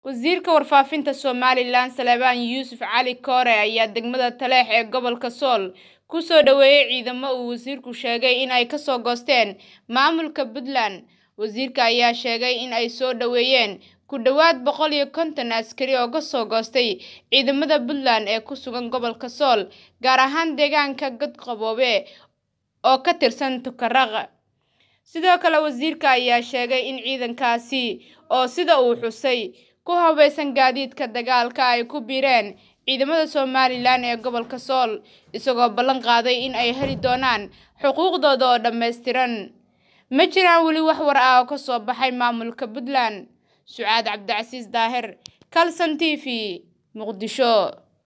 wasiirka warfaafinta somalilan salebaan yuusuf cali koore ayaa degmada taleex ee gobolka sool kusoo dhaweeyey ciidamo uu wasiirku sheegay in ay kasoo goosteen maamulka puntland wasiirka ayaa sheegay in ay soo dhaweeyeen ku dhowaad boqol iyo konton askari oo kasoo goostay ciidamada puntland ee ku sugan gobolka sool gaar ahaan deegaanka godqaboobe oo ka tirsan tukaraq sidoo kale wasiirka ayaa sheegay in ciidankaasi oo sida uu xusay ku hubeysan gaadiidka dagaalka ay ku biireen ciidamada somalilan ee gobolka sool isagoo ballan qaaday in ay heli doonaan xuquuqdooda oo dhammaystiran ma jiraan weli wax war ah oo kasoo baxay maamulka puntland sucaad cabdicasiis daahir calson t v muqdisho